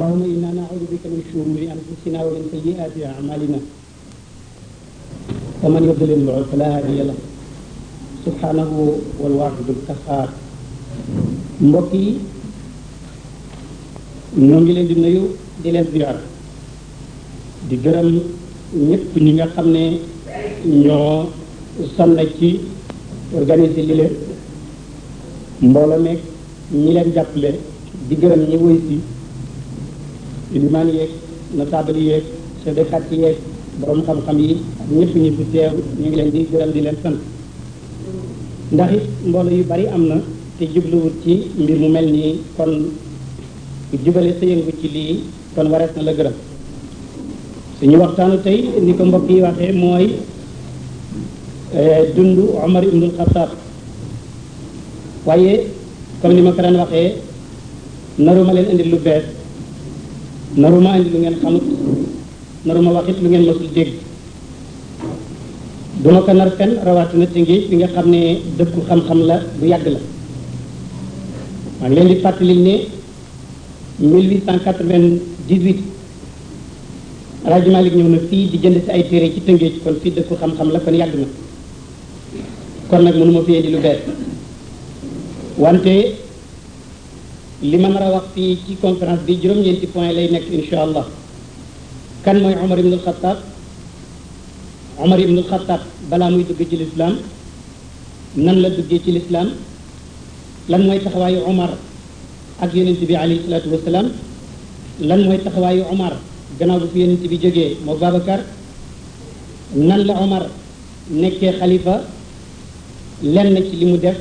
allahuma inna naudu bika min shururi anfusina wa min sayyiati amalina wa man yudlil fala hadiya lah subhanahu wal wahidul qahhar mbokk yi ñoo ngi leen di nuyu di leen ziar di gërëm ñëpp ñi nga xam ne ñoo sonn ci organiser li leen mbooloo meeg ñi leen jàppale di gërëm ñi woy si limaan yeeg notable yeeg chef de quartier yeeg borom xam-xam yi ak ñëpp ñi fi teew ñu ngi leen di gërëm di leen sant ndax it mbooloo yu bari am na te jubluwut ci mbir mu mel nii kon jubale sa yëngu ci lii kon warees na la gërëm suñu waxtaanu tey ni ko mbokk yi waxee mooy dund Omar ibnul Xataab waaye comme ni ma ko daan waxee naruma leen indi lu bees naruma indi lu ngeen xamut naruma waxit lu ngeen mësul dégg duma ko nar fen rawatina ci ngi bi nga xam ne dëkku xam-xam la bu yàgg la maa ngi leen di fàttali ne 1898 Alaaji Malik ñëw na fii di jënd si ay téere ci tëngee ci kon fii dëkku xam-xam la kon yàgg na kon nag mënuma fi indi lu bees wante li ma nar a wax fii ci conférence bi juróom-ñeenti point lay nekk insha allah kan mooy Omar ibnul Xataab Omar ibnul Xataab balaa muy dugg ci lislaam nan la duggee ci lislaam lan mooy taxawaayu Omar ak yonent bi alayhi salaatu wasalaam lan mooy taxawaayu Omar gannaaw bu fi yonent bi jógee moo Babacar nan la Omar nekkee xalifa lenn ci li mu def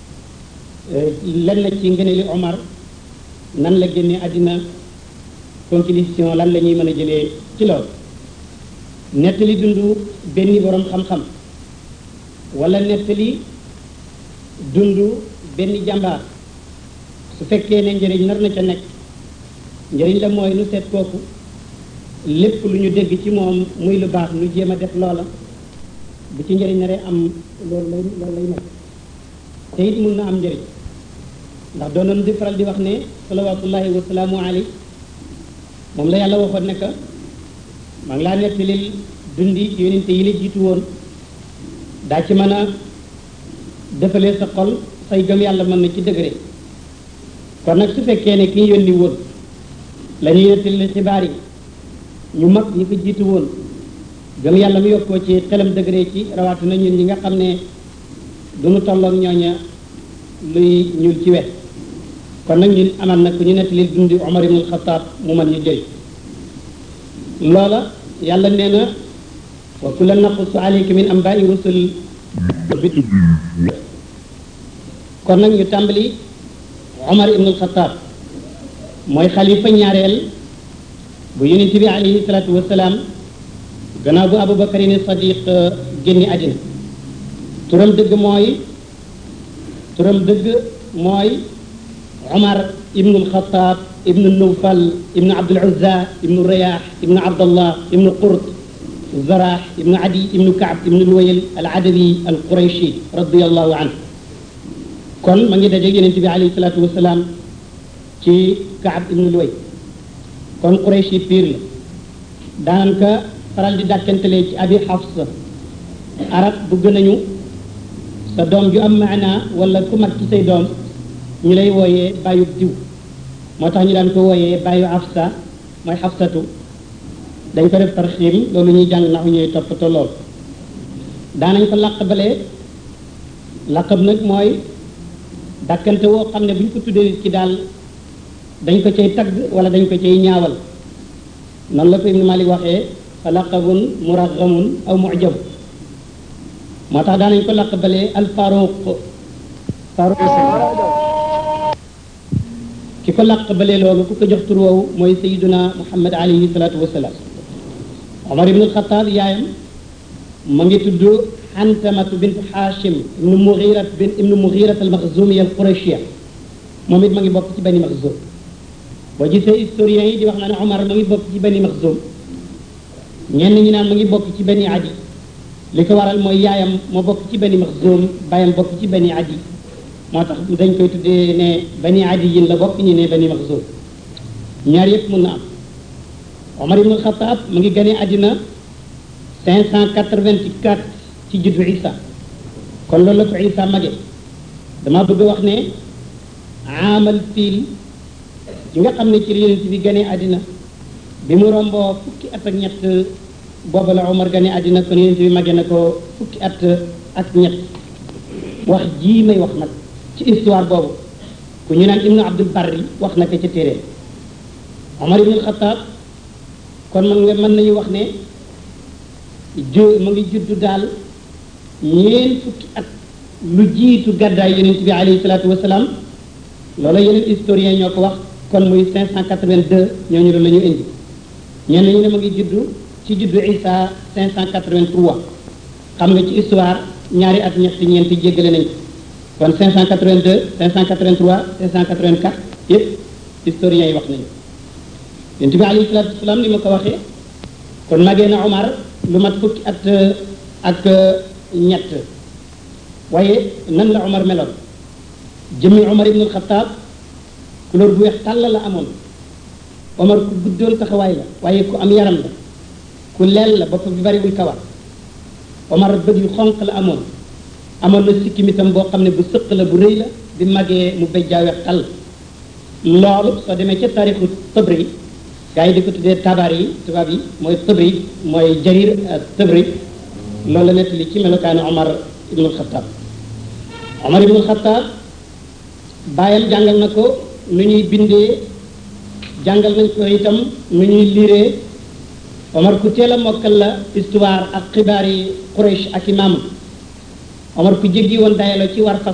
lenn ci ngëneeli Omar nan la génnee àddina conclusion lan la ñuy mën a jëlee ci loolu nettali dund benn borom xam-xam wala nettali dund benn jàmbaar su fekkee ne njëriñ nar na ca nekk njëriñ la mooy nu seet kooku lépp lu ñu dégg ci moom muy lu baax nu jéem a def loola bu ci njëriñ naree am loolu lay loolu lay nekk te it mun na am njëriñ ndax doonoon di faral di wax ne salawatullahi wa salaamu alayhi moom la yàlla waxoon ne que maa ngi laa nettalil dundi yonente yi la jiitu woon daa ci mën a defalee sa xol say gëm yàlla mën na ci dëgëre kon nag su fekkee ne ki ñu yónni woon la ñuy nettali xibaar yi ñu mag ñi ko jiitu woon gëm yàlla mu yokkoo ci xelam dëgëre ci rawatina ñun ñi nga xam ne duñu tolloog ñooña luy ñuul ci wet kon nag ñun amal na ku ñu nettali dundi Omar ibn Xataab mu mën ñu jëriñ loola yàlla nee na wa kullan naqussu alayka min ambaa'i rusul kon nag ñu tàmbali Omar ibn Xataab mooy xalifa ñaareel bu yonent bi alayhi salaatu wasalaam gannaaw bu Abubakarin Sadiq génni àddina turam dëgg mooy turam dëgg mooy Omar ibnul Xataab ibnu Nawfal ibnu Abdul Uzza ibnu Rayaax ibnu Abdallah ibnu Qurt Zaraax ibnu Adi ibnu Kaab ibnu Luwayl al Adawi al Qurayshi radiyallahu anhu kon ma ngi dajeeg yonent bi alayhi salaatu wasalaam ci Kaab ibnu Luwayl kon Qurayshi piir la daanaka faral di dàkkantelee ci Abi Xafsa arab bëgg nañu sa doom ju am maanaa wala ku mag ci say doom ñu lay wooyee bàyyu diw moo tax ñu daan ko wooyee bàyyu Afsa mooy Xafsatu dañ ko def tarxiim loolu ñuy jàng naxu ñuy toppatoo lool daanañ ko làqabalee làqab nag mooy dàkkante woo xam ne bu ñu ko tuddee nit ki daal dañ ko cay tagg wala dañ ko cay ñaawal noonu la ko Ibnu Malik waxee fa laqabun muraghamun aw mu'jab moo tax daanañ ko laqabalee al faruq faruq ki ko laqabalee loolu ku ko jox tur woowu mooy sayiduna muhammad alayhi salaatu wasalaam omar ibn alxataab yaayam ma ngi tudd xantamatu bint xaashim ibnu mugirat bin ibnu mugirat al maxzumiya al qurashia moom it ma ngi bokk ci bani maxzum boo gisee historiens yi di wax na ne omar ma ngi bokk ci bani maxzum ñenn ñi naan ma ngi bokk ci bani adi li ko waral mooy yaayam moo bokk ci bani maxzum baayam bokk ci bani adi moo tax dañ koy tuddee ne bani adi yin la bokk ñi ne bani maxzum ñaar yëpp mën na am Omar ibn Khattab mu ngi gane àddina 584 ci juddu Isa kon loolu la ko Isa mage dama bëgg wax ne amal fiil ci nga xam ne ci la yonent bi gane àddina bi mu romboo fukki at ak ñett booba la Omar gane àddina kon yonent bi mage na ko fukki at ak ñett wax jii may wax nag ci histoire boobu ku ñu naan ibnu abdul barri wax na ko ca téere Omar ibnul Xataab kon man nga mën nañu wax ne ju mu ngi juddu daal ñeen fukki at lu jiitu gàddaay yonent bi alayhi salaatu wasalaam loolu yeneen historien ñoo ko wax kon muy 582 ñooñu la ñu indi ñenn ñu ne mu ngi juddu ci juddu Isa 583 xam nga ci histoire ñaari at ñetti ñeenti jéggale nañ ko kon 582 583 584 yëpp historiens yi wax nañu yonent bi alayhi salaatu wasalaam ni ma ko waxee kon magee na Omar lu mat fukki at ak ñett waaye nan la Omar meloon jëmmi Omar ibnul Xataab couleur bu weex tàll la amoon Omar ku guddoon taxawaay la waaye ku am yaram la ku leel la bopp bi bariwul kawar Omar bët yu xonq la amoon amoon na sikkim itam boo xam ne bu sëq la bu rëy la bi magee mu béjjaa weex tàll loolu soo demee ca taarixu Tabri gaa yi di ko tuddee tabaar yi tubaab yi mooy Tabri mooy jarir Tabri loolu la nettali ci melokaanu Omar ibnul Xataab Omar ibnul Xataab bàyyam jàngal na ko nu ñuy bindee jàngal nañ ko itam nu ñuy liiree Omar ku teel a mokkal la histoire ak xibaar yi Quraysh ak imaam Omar ku jéggi woon dayaloo ci war fas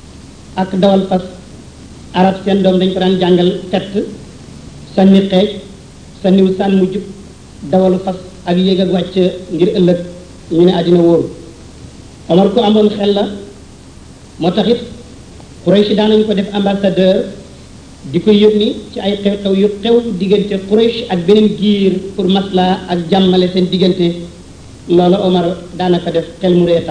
ak dawal fas arab seen doom dañ ko daan jàngal tett sànni xeej sànniwu sànn mu jub dawalu fas ak yéeg ak wàcc ngir ëllëg ñu ne àddina wóoru Omar ku amoon xel la moo tax it Quraysh daan nañu ko def ambassadeur di ko yónni ci ay xew-xew yu xew diggante Quraysh ak beneen giir pour masla ak jàmmale seen diggante loolu Omar daana ko def xel mu ree tax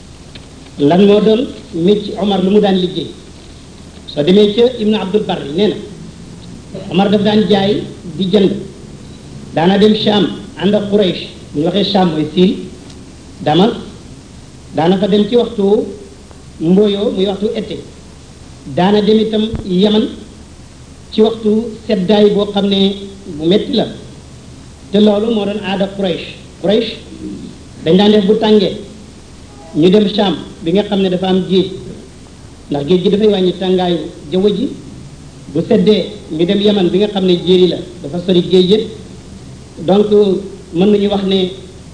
lan moo doon mécc Omar lu mu daan liggéey soo demee ca Ibnu Abdul Barri nee na Omar daf daan jaay di jënd daana dem Sham ànd ak Quraysh bu ñu waxee Sham mooy Syrie Damas daana fa dem ci waxtu mbooyoo muy waxtu été daana dem itam Yaman ci waxtu seddaay boo xam ne bu metti la te loolu moo doon aada Quraysh Quraysh dañ daan def bu tàngee ñu dem Sham bi nga xam ne dafa am géej ndax géej gi dafay wàññi tàngaayu jaww ji bu seddee ñu dem Yaman bi nga xam ne jéeri la dafa sori géej yëpp donc mën nañu wax ne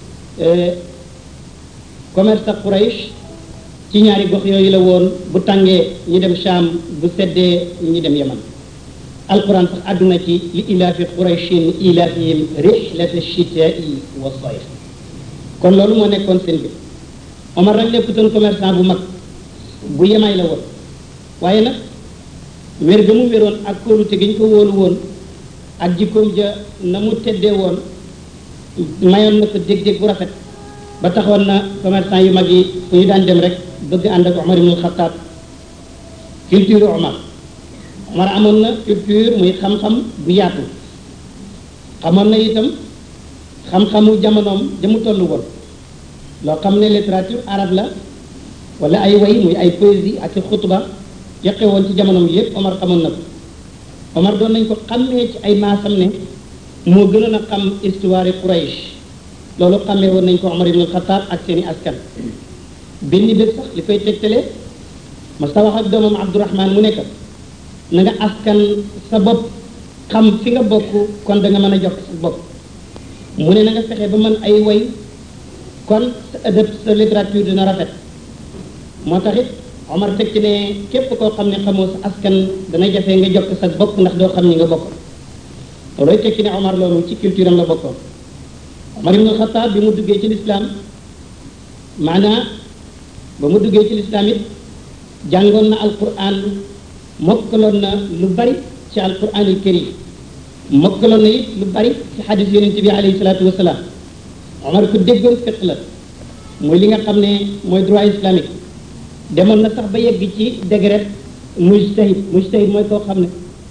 commerce ak Quraysh ci ñaari gox yooyu la woon bu tàngee ñu dem Sham bu seddee ñu dem Yaman alquran sax àdduna ci li ilaafi qurayshin ilaafihim rihlata chitai wa sayf kon loolu moo nekkoon seen bi Omar nag nekkutoon commerçant bu mag bu yemay la woon waaye nag wér ga mu wéroon ak kóolute gi ñu ko wóolu woon ak jikkoom ja na mu teddee woon mayoon na ko dég-dég bu rafet ba taxoon na commerçant yu mag yi fu ñu daan dem rek bëgg ànd ak Omar ibnul Xataab culture Omar Omar amoon na culture muy xam-xam bu yaatu xamoon na itam xam-xamu jamonoom jamu tollu woon loo xam ne littérature arabe la wala ay way muy ay poésie ak i xutba yaqe woon ci jamonoom yépp Omar xamoon na ko Omar doon nañ ko xàmmee ci ay maasam ne moo gënoon a xam histoire Quraysh loolu xàmmee woon nañ ko Omar ibn Khattab ak seeni askan benn bés sax li koy tegtale ma sa wax ak doomam Abdourahman mu nekk na nga askan sa bopp xam fi nga bokk kon da nga mën a jox sa bopp mu ne na nga fexe ba mën ay way kon sa ëdëb sa littérature dina rafet moo tax it Omar teg ci ne képp koo xam ne xamoo sa askan dana jafe nga jox sa bopp ndax doo xam ni nga bokk loolooy teg ci ne Omar loolu ci culture am la bokkoon Omar ibn Khattab bi mu duggee ci lislaam maanaa ba mu duggee ci lislaam it jàngoon na alquran mokkaloon na lu bari ci alquranul karim mokkaloon na it lu bari ci xadis yonente bi alayhi salaatu wasalaam Omar ku déggoon fiq la mooy li nga xam ne mooy droit islamique demoon na sax ba yegg ci degré mujtahid mujtahid mooy koo xam ne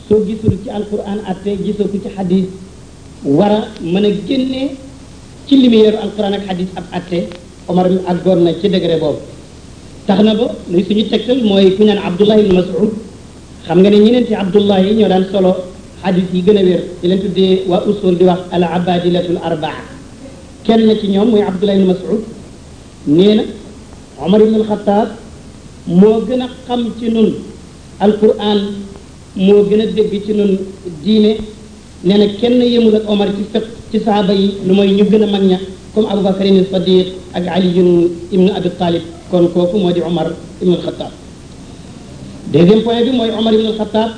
soo gisul ci alquran atte gisoo ko ci xadis war a mën a génnee ci lumière alquran ak xadis ab atte Omar mi àggoon na ci degré boobu tax na ba luy suñu tegtal mooy ku ñaan Abdullah ibn Mas'ud xam nga ne ñeneenti Abdullah yi ñoo daan solo xadis yi gën a wér di leen tuddee waa usul di wax al abadilatul arbaa kenn ci ñoom muy Abdullah ibn Mas'ud nee na Omar ibn al-Khattab moo gën a xam ci nun alquran moo gën a dégg ci nun diine nee na kenn yëmul ak Omar ci fiq ci saaba yi lu mooy ñu gën a mag ña comme Aboubacar ibn Sadiq ak Ali ibn Abi Talib kon kooku moo di Omar ibn al-Khattab deuxième point bi mooy Omar ibn al-Khattab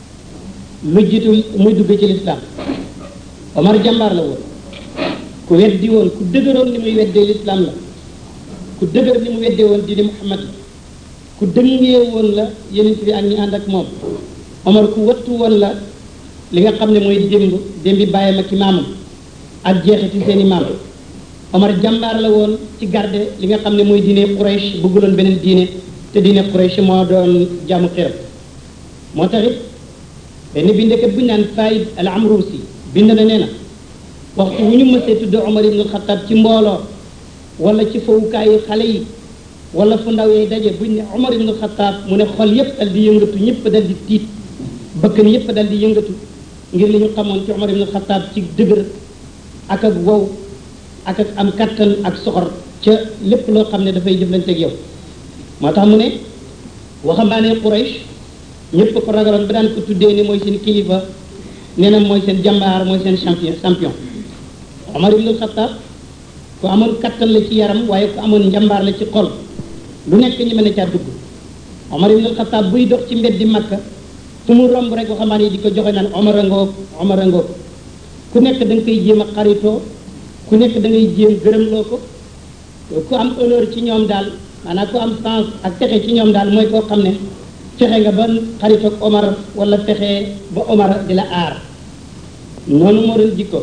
lu jiitu muy dugg ci lislaam Omar jàmbaar la woon ku weddi woon ku dëgëroon ni muy weddee lislaam la ku dëgër ni mu weddee woon diine Muhammad la ku dëngee woon la yeneen bi ak ñi ànd ak moom Omar ku wattu woon la li nga xam ne mooy démb démbi bàyyam ak i maamam ak jeexe ci seen i maam Omar jàmbaar la woon ci garde li nga xam ne mooy diine Quraysh bëgguloon beneen diine te diine Quraysh moo doon jaamu xiram moo taxit benn bindekat bu ñu naan Faïd al Amrusi bind na nee na waxtu wu ñu mësee tudd Omar ibn Khattab ci mbooloo wala ci fowukaayu xale yi wala fu ndaw yee daje buñ ne Omar ibn Khattab mu ne xol yépp dal di yëngatu ñëpp dal di tiit bëkkan yépp dal di yëngatu ngir li ñu xamoon ci Omar ibn Khattab ci dëgër ak ak wow ak ak am kattan ak soxor ca lépp loo xam ne dafay jëflanteeg yow moo tax mu ne waxambaane Quraysh ñëpp ko ragaloon ba daan ko tuddee ni mooy seen kilifa nee na mooy seen jàmbaar mooy seen champion champion Omar ibn Khattab ku amoon kattan la ci yaram waaye ku amoon njàmbaar la ci xol lu nekk ñi mën a caa dugg Omar ibn Khattab buy dox ci mbeddi Makka fu mu romb rek waxambaane yi di ko joxe naan Omar a ngoog Omar a ngoog ku nekk da nga koy jéem a xaritoo ku nekk da ngay jéem gërëmloo ko ku am honneur ci ñoom daal maanaam ku am sens ak texe ci ñoom daal mooy koo xam ne fexe nga ba xaritoog Omar wala fexe ba Omar di la aar noonu moo doon jikko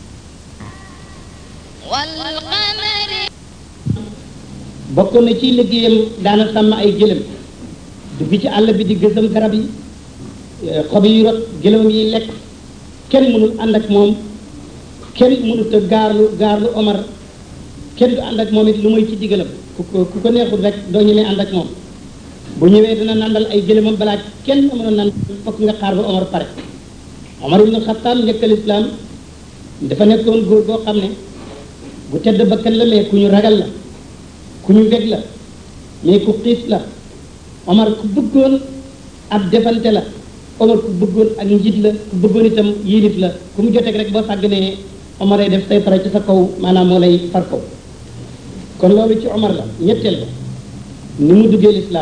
bokkoon na ci liggéeyam daana sàmm ay gëlëm dugg ci àll bi di gësam garab yi xob yi rot gëlëmam yi lekk kenn mënul ànd ak moom kenn mënut a gaarlu gaarlu Omar kenn du ànd ak moom it lu muy ci digalam ku ko ku ko neexul rek doo ñemee ànd ak moom bu ñëwee dina nandal ay gëlëmam balaa kenn mënoon nan fokk nga xaar ba Omar pare Omar ibn Khattab njëkkal islam dafa nekkoon góor boo xam ne bu tedd bakkan la mais ku ñu ragal la ku ñu weg la mais ku xiis la Omar ku bëggoon ab defante la Omar ku bëggoon ak njiit la ku bëggoon itam yilif la ku mu joteeg rek boo sàgganee Omar ay def say fara ci sa kaw maanaam moo lay far kaw kon loolu ci Omar la ñetteel ba ni mu duggee lislaam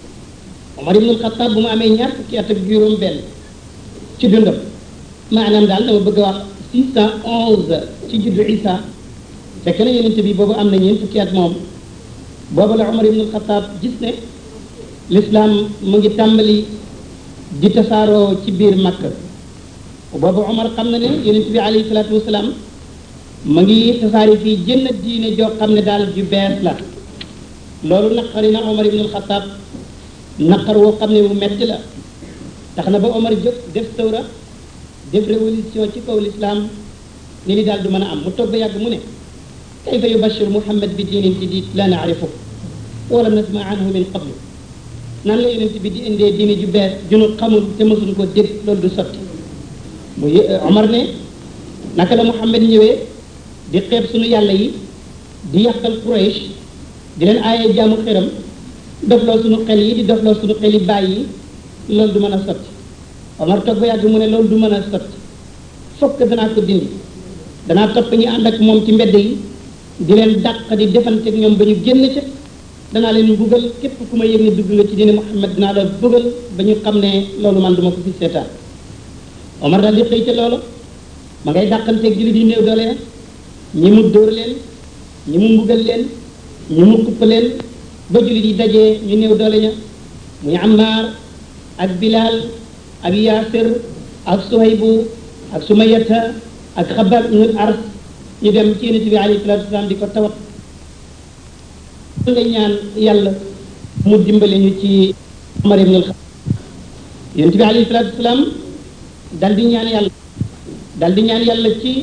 Omar ibnul Xattaab bu mu amee ñaar fukki at ak juróom benn ci dundam maanaam daal dama bëgg a wax six cent onze ci juddu Isa fekk na yonent bi boobu am na ñeent fukki at moom boobu la Omar ibnul Xattaab gis ne lislaam mu ngi tàmbali di tasaaroo ci biir Makka boobu Omar xam na ne yonent bi alayhi salaatu wasalaam ma ngi tasaari fii jënn diine joo xam ne daal ju bees la loolu naqari na Omar ibnul Xattaab naqar woo xam ne bu metti la tax na ba Omar jóg def sawra def révolution ci kaw lislaam ni li daal du mën a am mu toog ba yàgg mu ne kayfa yubashir Muhammad bi diinin jadid la naarifu wala nasma anhu min qablu nan la yonent bi di indee diine ju bees junu xamul te mësuñ ko dégg loolu du sotti mu Omar ne naka la Muhammad ñëwee di xeeb suñu yàlla yi di yàqal Quraysh di leen aaye jaamu xiram dofloo suñu xel yi di dofloo suñu xel yi bàyyi yi loolu du mën a sotti Omar toog ba yàgg mu ne loolu du mën a sotti fokk danaa ko dindi danaa topp ñu ànd ak moom ci mbedd yi di leen dàq di defante ak ñoom ba ñu génn ca danaa leen mbugal képp ku ma yëg ne dugg nga ci diine Muhammad dinaa la bëggal ba ñu xam ne loolu man duma ko fi seetaan Omar daal di xëy ca loolu ma ngay dàqanteeg jullit yi néew doole ya ñi mu dóor leen ñi mu mbugal leen ñi mu kupp leen ba jullit yi dajee ñu néew doole ña muy Ammar ak Bilal ak Yaasir ak Suhaybu ak Sumayata ak Xabaab ibnul Ars ñu dem ci yonent bi alayhi salaatu wasalaam di ko tawat nga ñaan yàlla mu dimbale ñu ci Omar ibn al-Khattab yonent bi alayhi salaatu wasalaam dal di ñaan yàlla dal di ñaan yàlla ci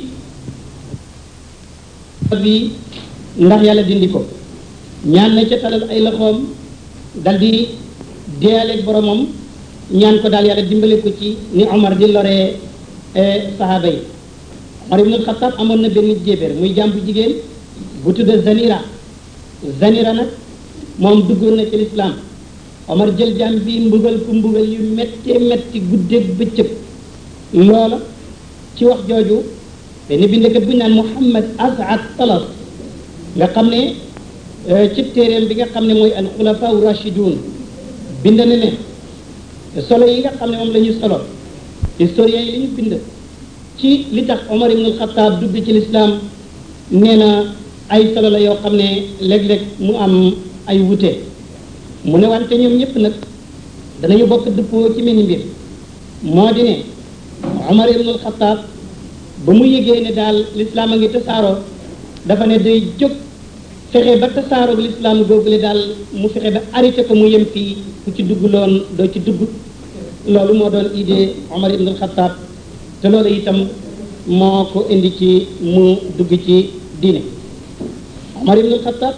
bi ndax yàlla dindi ko ñaan na ca talal ay loxoom dal di deyaaleeg boromam ñaan ko daal yàlla dimbale ko ci ni Omar di loree sahaaba yi Omar ibnul Xataab amoon na benn jéebéer muy jàmbu jigéen bu tudd Zanira Zanira nag moom duggoon na ci lislaam Omar jël jaam bi mbugal ku mbugal yu méttee métti guddeeg bëccëg loola ci wax jooju benn bindkat bu ñu naan Muhammad As'ad Talas nga xam ne ci téeréem bi nga xam ne mooy al xulafaa rashidun bind na ne solo yi nga xam ne moom la ñu solo historiens yi li ñu bind ci li tax Omar ibn al-Khattab dugg ci lislaam nee na ay solo la yoo xam ne léeg-léeg mu am ay wute mu ne wante ñoom ñëpp nag danañu bokk dëppoo ci mel mbir moo di ne Omar ibn al-Khattab ba mu yëgee ne daal lislaam a ngi tasaaroo dafa ne day jóg fexe ba tasaaroo lislaam googule daal mu fexe ba arrêté ko mu yem fii ku ci dugg loon doo ci dugg loolu moo doon idée Omar ibn al-Khattab te loolu itam moo ko indi ci mu dugg ci diine Omar ibn al-Khattab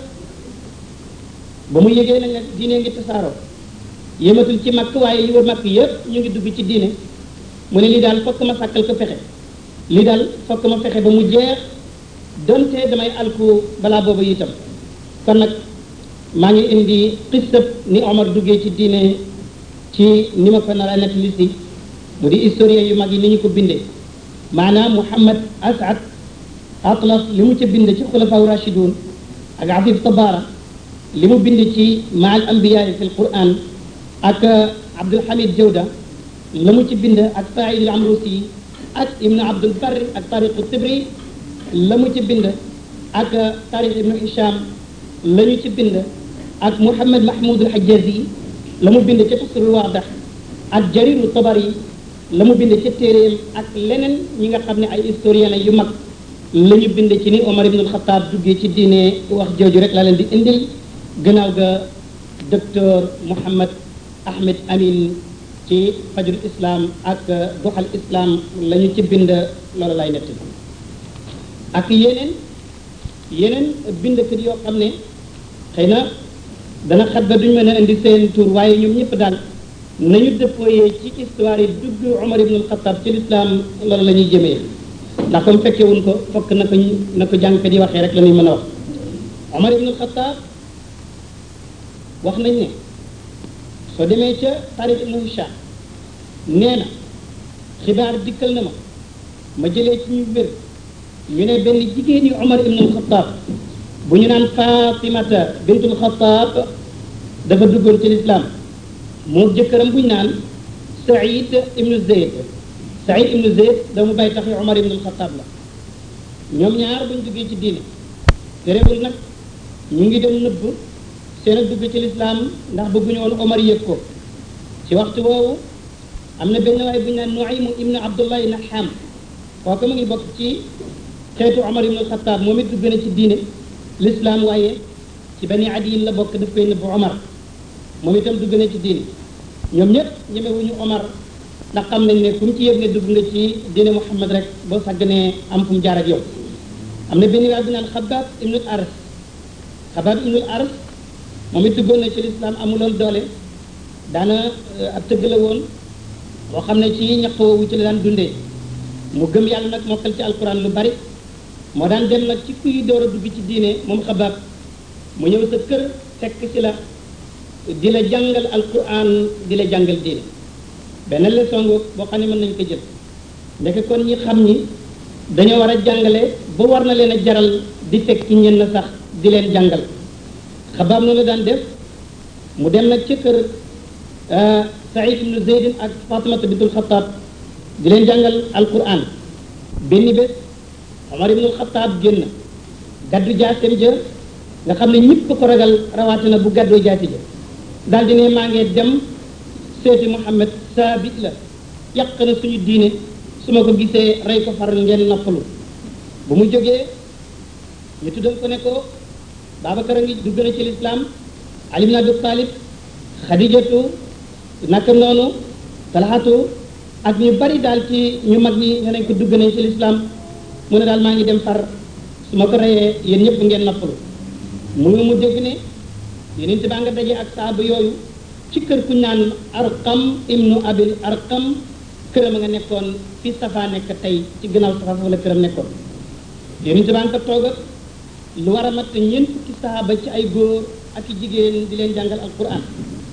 ba mu yëgee nag nag diine ngi tasaaroo yëmatul ci makk waaye li wër makk yëpp ñu ngi dugg ci diine mu ne lii daal fokk ma sàkkal ko pexe lii daal fokk ma fexe ba mu jeex donte damay alku balaa boobu itam kon nag maa ngi indi xissab ni Omar duggee ci diine ci ni ma ko nar a nekk lisi mu di historien yu mag yi ni ñu ko bindee maanaam Muhammad As'ad Atlas li mu ca bind ci xulafaaw rashidun ak Afif Tabara li mu bind ci maal ambiyaa fi alquran ak Abdul Hamid Jawda la mu ci bind ak Saïd al Amrusi ak Ibn Abdul Barr ak Tariq Tibri la mu ci bind ak Tariq Ibn Hisham la ñu ci bind ak Muhammad Mahmoud al Hajjazi la mu bind ca Tafsirul Waadax ak Jariru Tabari la mu bind ca téeréem ak leneen ñi nga xam ne ay historien la yu mag la ñu bind ci ni Omar ibn al-Khattab duggee ci diine wax jooju rek la leen di indil gannaaw ga docteur Mouhammad Ahmed Amin ci fajru islam ak doxal islam la ñu ci bind loolu lay nett ak yeneen yeneen bindkat yoo xam ne xëy na dana xat ba duñ mën a indi seen tur waaye ñoom ñëpp daal nañu dëppooyee ci histoire yi dugg Omar ibn al-Khattab ci lislaam loolu la ñuy jëmee ndax comme fekkewuñ ko fokk na ko na ko jàngkat yi waxee rek la ñuy mën a wax Omar ibn al-Khattab wax nañ ne soo demee ca Tariq ibn Hisham nee na xibaar dikkal na ma ma jëlee ci ñu wér ñu ne benn jigéen yu Omar ibn al-Khattab bu ñu naan Fatimata bintul Khattab dafa duggoon ci lislaam moo jëkkëram bu ñu naan Saïd ibnu Zayd Saïd ibnu Zayd dama bàyyi taxi Omar ibn al-Khattab la ñoom ñaar buñ duggee ci diine terewul nag ñu ngi dem nëbb seen ak dugg ci lislaam ndax bëgguñu woon Omar yëg ko ci waxtu woowu am na benn waay bu ñu naan Nuaymu ibnu Abdullahi Naham kooku mu ngi bokk ci xeetu Omar ibn al-Khattab moom it dugg na ci diine lislaam waaye ci bani adiyin la bokk daf koy nëbb Omar moom itam dugg na ci diine ñoom ñëpp ñemewuñu Omar ndax xam nañ ne fu mu ci yëg ne dugg nga ci diine Muhammad rek boo sàgganee am fu mu jaar ak yow am na benn waay bu naan Xabaab ibnul Aras Xabaab ibnul Aras moom it duggoon na ci lislaam amuloon doole daana ab tëgg la woon boo xam ne ci ñaq woowu ci la daan dundee mu gëm yàlla nag mokkal ci alquran lu bari moo daan dem nag ci kuy door a dugg ci diine moom Xabaab mu ñëw sa kër fekk ci la di la jàngal alquran di la jàngal diine benn leçon ngoog boo xam ne mën nañu ko jël ndeke kon ñi xam ñi dañoo war a jàngale ba war na leen a jaral di fekk ñenn sax di leen jàngal xabaab noonu la daan def mu dem nag ci kër Saïd ibnu Zeydin ak Fatimata bintul Xataab di leen jàngal alquran benn bés Omar ibnul Xataab génn gaddu jaaseem jër nga xam ne ñëpp ko ragal rawatina bu gàddoo jaati ja daal di ne maa ngi dem seeti Muhammad saabit la yàq na suñu diine su ma ko gisee rey ko far ngeen noppalu bu mu jógee ñu tuddal ko ne ko Babacar a ngi dugg na ci lislaam Ali ibn Abi Talib Xadijatu naka noonu Talhatu ak ñu bari daal ci ñu mag ñi ne nañ ko dugg nañ ci lislaam mu ne daal maa ngi dem far su ma ko reyee yéen ñëpp ngeen noppalu mu ngi mu dégg ne yeneen baa nga daje ak saaba yooyu ci kër ku naan arqam ibnu abil arqam këram a nga nekkoon fi safa nekk tey ci gannaaw safa foofu la këram nekkoon yeneen baa nga toog ak lu war a mat ñeent fukki saaba ci ay góor ak i jigéen di leen jàngal alquran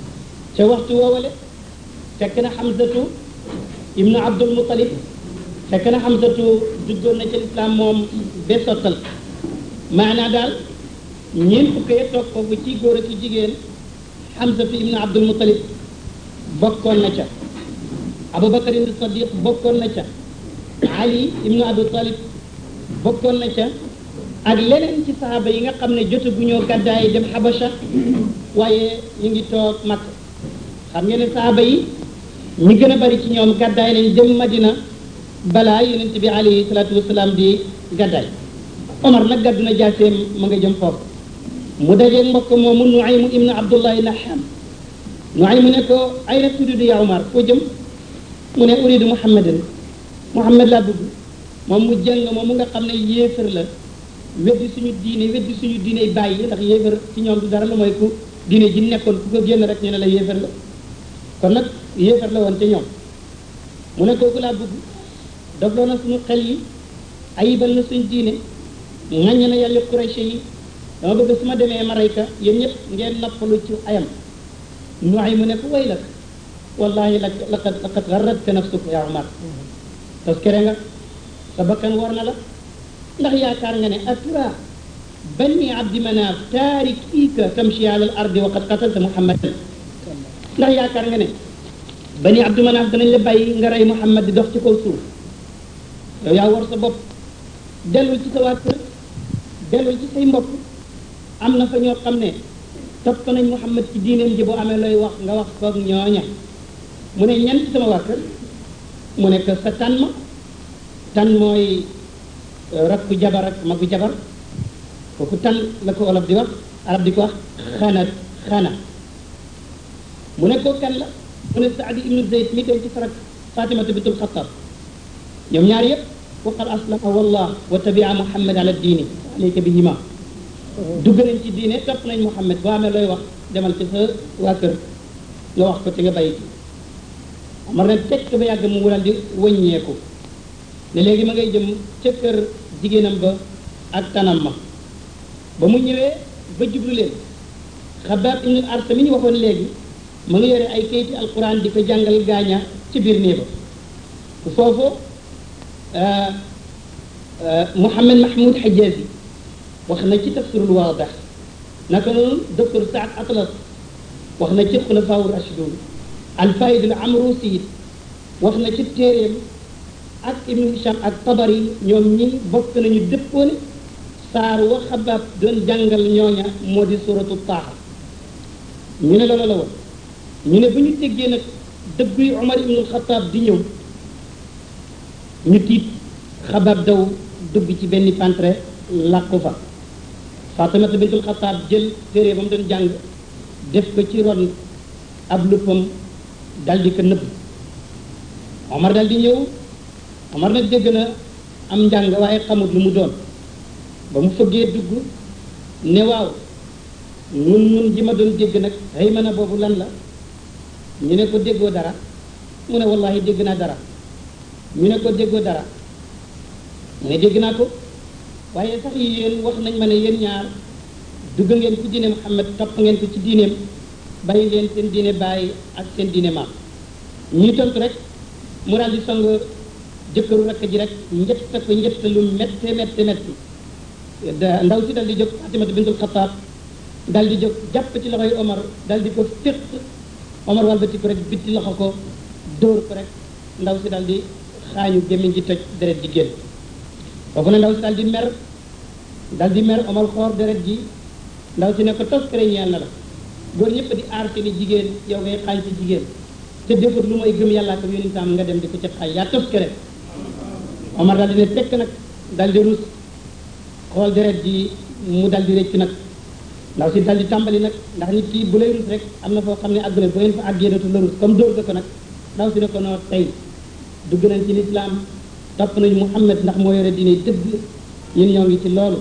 ca waxtu woowale fekk na xamsatu ibnu abdul mutalib fekk na xamsatu duggoon na ci lislaam moom ba sottal maanaa daal ñeent fukk ya toog foofu ci góor ak i jigéen xamsatu ibnu abdul mutalib bokkoon na ca abubakar ibnu sadiq bokkoon na ca ali ibnu abi talib bokkoon na ca ak leneen ci saxaaba yi nga xam ne jote bu ñoo gàddaay dem xabasha waaye ñu ngi toog mag xam ngeen ne saxaaba yi ñi gën a bari ci ñoom gàddaay nañ dem madina balaa yonent bi alayhi salaatu wasalaam di gàddaay omar nag gàddu na jaaseem ma nga jëm foofu mu dajeeg mbokk moomu nuaymu ibnu abdullahi naham nuaymu ne ko ay na turidu ya omar foo jëm mu ne uridu muhammadan muhammad laa bëgg moom mu jàng moom mu nga xam ne yéefar la weddi suñu diine weddi suñu diine bàyyi ndax yéefar ci ñoom du dara lu mooy ku diine ji nekkoon ku ko génn rek ñu ne la yéefar la kon nag yéefar la woon ca ñoom mu ne kooku laa bëgg dogloo na suñu xel yi ayibal na suñu diine ŋaññe na yàlla Quraysh yi dama bëgg su ma demee ma rey ka yéen ñëpp ngeen nappalu ci ayam nu ay mu ne ko way lak wallahi lak laqad laqad garratka nafsuka yaa Umar parce que nga sa bakkan war na la ndax yaakaar nga ne atura bani abdi manaaf taarikika tamshi ala al ardi wa qad qatalta muhammadan ndax yaakaar nga ne bani abdi manaaf danañ la bàyyi nga rey muhammad di dox ci kaw suuf yow yaa war sa bopp dellul ci sa waa kër dellul ci say mbokk am na fa ñoo xam ne topp nañ muhammad ci diineem ji boo amee looy wax nga wax koog ñooña mu ne ñan ci sama waa kër mu ne que sa tànn ma tànn mooy rakku jabar ak magu jabar kooku tan la ko olof di wax arab di ko wax xana xana mu ne ko kan la mu ne saadi ibnu zayd mi dem ci farak fatimata bintul xatab ñoom ñaar yëpp waqad aslama wallah wa tabia muhammad ala diini alayka bihima dugg nañ ci diine topp nañ muhammad boo amee looy wax demal ci sa waa kër nga wax ko te nga bàyyi ci mar ne tekk ba yàgg mu wural di wëññeeku ne léegi ma ngay jëm ca kër jigéenam ba ak tanam ma ba mu ñëwee ba jublu leen xabaab ibnu arsa mi ñu waxoon léegi ma nga yore ay kayiti alquran di ko jàngal gaaña ci biir néeba foofu Mouhamed Mahmoud Hajazi wax na ci tafsirul waadix naka noonu docteur Saad Atlas wax na ci xulafaa rashidun alfaid al amrusi wax na ci téeréem ak ibnu hisham ak tabari ñoom ñi bokk nañu dëppoone saar wa xabaab doon jàngal ñooña moo di suratu taaxa ñu ne loolu la woon ñu ne bu ñu déggee nag dëgguy Omar ibnul Xataab di ñëw ñu tiit xabaab daw dugg ci benn pantre làqu fa Fatimata bintul Xataab jël téere ba mu doon jàng def ko ci ron ab luppam dal di ko nëbb Omar dal di ñëw Omar nag dégg na am njàng waaye xamut lu mu doon ba mu fëggee dugg ne waaw nun nun ji ma doon dégg nag xëy ma na boobu lan la ñu ne ko déggoo dara mu ne wallahi dégg naa dara ñu ne ko déggoo dara mu ne dégg naa ko waaye sax yéen wax nañ ma ne yéen ñaar dugg ngeen ci diine Muhammad topp ngeen ko ci diineem bàyyi leen seen diine bàyyi ak seen diine maam ñuy tontu rek mu daal di song jëkkëru rakk ji rek njëtt ko njëtt lu métte métte métti ndaw si dal di jóg Fatimata bintul Xataab dal di jóg jàpp ci loxoy Omar dal di ko féq Omar walbati ko rek bitti loxo ko dóor ko rek ndaw si dal di xaañu gémmiñ ji toj deret ji génn foofu ne ndaw si dal di mer dal di mer Omar xoor deret ji ndaw si ne ko tos kere ñeel na la góor ñëpp di aar ci ni jigéen yow ngay xaañ ci jigéen te defut lu mooy gëm yàllaa ko yónni nga dem di ko ca xaañ yaa tos kere Omar dal di ne tekk nag dal di rus xool deret ji mu dal di rëcc nag ndaw si dal di tàmbali nag ndax nit ki bu lay rus rek am na foo xam ne àgg na bu ngeen fa àggee dootu la rus comme dóor nga ko nag ndaw si ne ko noo tey dugg nañ ci lislaam topp nañ Muhammad ndax moo yore diine dëgg ñun ñoo ngi ci loolu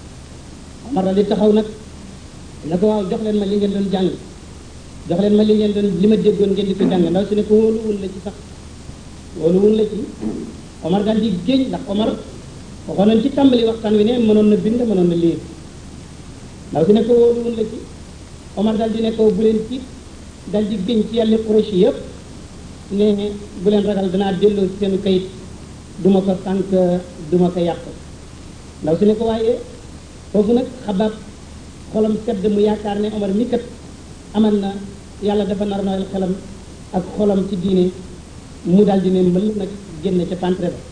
Omar daal di taxaw nag ne ko waaw jox leen ma li ngeen doon jàng jox leen ma li ngeen doon li ma déggoon ngeen di ko jàng ndaw si ne ko wóoluwun la ci sax wóoluwun la ci Omar daal di géej ndax Omar waxoon nañ ci tàmbali waxtaan wi ne mënoon na bind mënoon na liir ndaw si ne ko wóoluwun la ci Omar daal di ne ko bu leen tiit daal di géñ ci yàlla Quraysh yëpp ne bu leen ragal danaa delloo ci seen kayit duma ko sànq duma ko yàq ndaw si ne ko waaye foofu nag xabaab xolam sedd mu yaakaar ne Omar mi kat amal na yàlla dafa nar nooyal xelam ak xolam ci diine mu daal di ne mbël nag génn ca pantre ba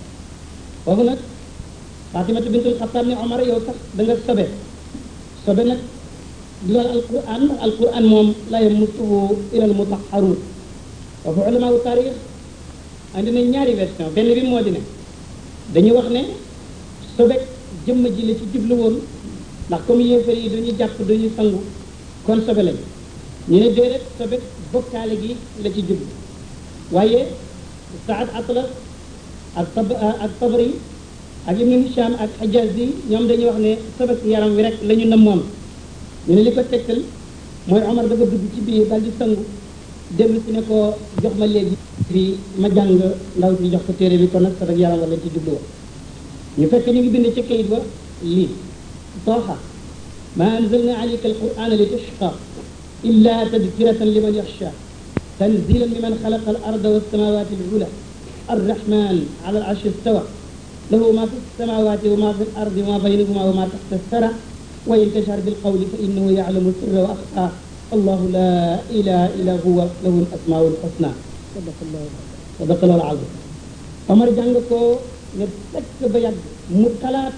foofu nag Fatimatu bintul Xattaab ne Omar yow sax da nga sobe sobe nag loolu alquran ndax alquran moom la yamassuhu ilal mutahharuun foofu ulama u taarix andi nañ ñaari version benn bi moo di ne dañu wax ne sobe jëmm ji la ci jublu woon ndax comme yéefar yi duñu jàpp duñu sangu kon sobe lañ ñu ne déedéet sobe bokkaale gi la ci jublu waaye Saad Atlas ak tab ak Tabari ak Ibnu Hisham ak Hijazi ñoom dañuy wax ne sobe si yaram wi rek la ñu namoon ñu ne li ko tegtal mooy Omar dafa dugg ci biir daal di sangu dellu si ne ko jox ma léegi fii ma jàng ndaw si jox ko téere bi kon nag sa rek yaram wala ci jublu woon ñu fekk ñu ngi bind ci kayit ba lii tooxa ma anzalna alayka alqur'ana li tashqa illa tadkiratan liman yaxsha tanzilan liman xalaqa al arda wassamawati alula arrahman ala al arshi istawa lahu ma fi samawati wa ma fi al ardi wa ma baynahuma wa ma taxta الثرى وإن تجهر بالقول فإنه يعلم السر وأخفى الله لا إله إلا هو له الأسماء الحسنى صدق الله صدق الله العظيم Omar jàng ko ne fekk ba yàgg mu xalaat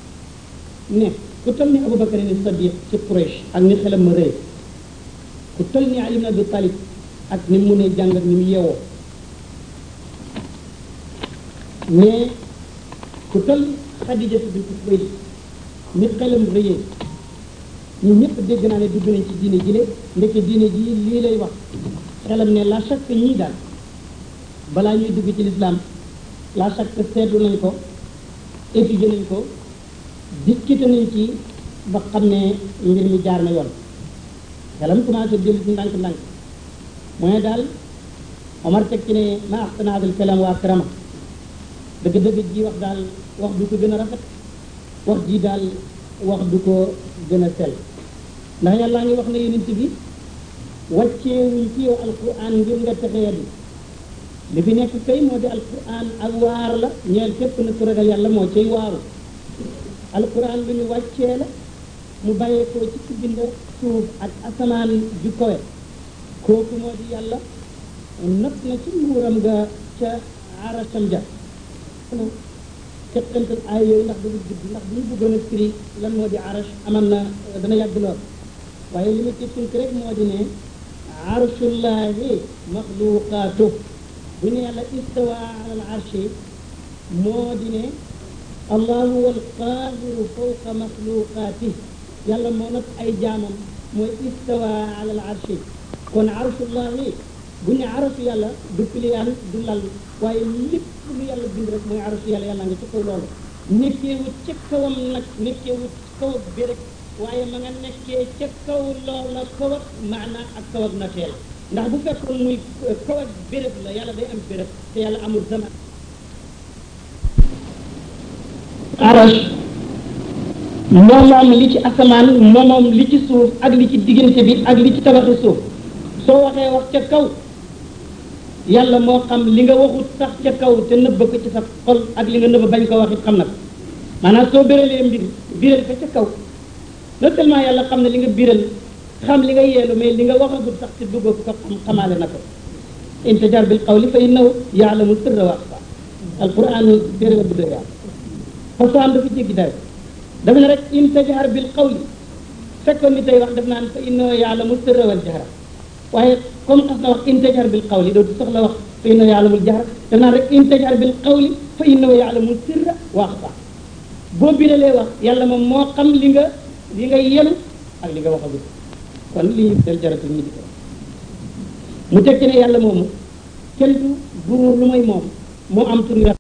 ne ku toll ni Abubakar ni Sadiq ci Quraysh ak ni xelam ma rëy ku toll ni Ali ibn Abi Talib ak ni mu ne jàng ak ni mu yeewoo mais ku toll Xadija bint Xuwaylid ni xelam rëyee ñu ñëpp dégg naa ne dugg nañ ci diine ji le ndeke diine ji lii lay wax xelam ne la chaque ñii daal balaa ñuy dugg ci lislaam la chaque seetlu nañ ko étudier nañ ko discuter nañ ci ba xam ne mbir mi jaar na yoon xelam commencé dellu ci ndànk-ndànk mooy daal Omar teg ci ne ma axsana hadal kalam waa karama dëgg-dëgg ji wax daal wax du ko gën a rafet wax ji daal wax du ko gën a sell ndax yàlla ngi wax ne yonent bi wàcceewuñ ci yow alquran ngir nga texee di li fi nekk kay moo di alquran ak waar la ñeel képp na ku ragal yàlla moo cay waaru alquran lu ñu wàccee la mu bàyyeekoo ci ci bind suuf ak asamaan ju kowe kooku moo di yàlla not na ci nguuram ga ca arasam ja teqantal ay yooyu ndax dañu gudd ndax bu ñu bëggoon a firi lan moo di arash aman na dana yàgg lool waaye li ma ci tënk rek moo di ne arshullahi maxluqaatu bu ne yàlla istawa ala al arshi moo di ne allahu wal qaahiru fawqa maxluqaati yàlla moo nag ay jaamam mooy istawa ala al arshi kon arshullahi bu ne arashu yàlla du piliyaan du lal waaye lépp lu yàlla bind rek mooy arashu yàlla yàlla nga ci kaw loolu nekkeewut ca kawam nag nekkeewut kaw bi rek waaye ma nga nekkee ca kaw loola kaw ak maana ak kaw ak nateel ndax bu fekkoon muy kaw ak béréb la yàlla day am béréb te yàlla amul zaman arash moomoom li ci asamaan moomoom li ci suuf ak li ci diggante bi ak li ci tabaxi suuf soo waxee wax ca kaw yàlla moo xam li nga waxut sax ca kaw te nëbb ko ci sa xol ak li nga nëbb bañ ko wax it xam na ko maanaam soo béralee mbir biral ko ca kaw non seulement yàlla xam ne li nga biral xam li nga yeelu mais li nga waxagut sax te dugg ko xam xamaale na ko in tajar bil qawli fa innahu yaalamu sirra wa axfa alquran téere la bu doy waar façon dafa jéggi dayo dafa ne rek in tajar bil qawli fekkoon ni tey wax def naan fa innahu yaalamu sirra wal jahra waaye comme xas na wax in tajar bil qawli dootu soxla wax fa innahu yaalamul jahra def naan rek in tajar bil qawli fa innahu yaalamu sirra wa axfa boo biralee wax yàlla moom moo xam li nga li nga yelu ak li nga waxagul kon li ñu del jaratul ñu di ko mu tekki ne yàlla moomu kenn du buur lu may moom mu am tur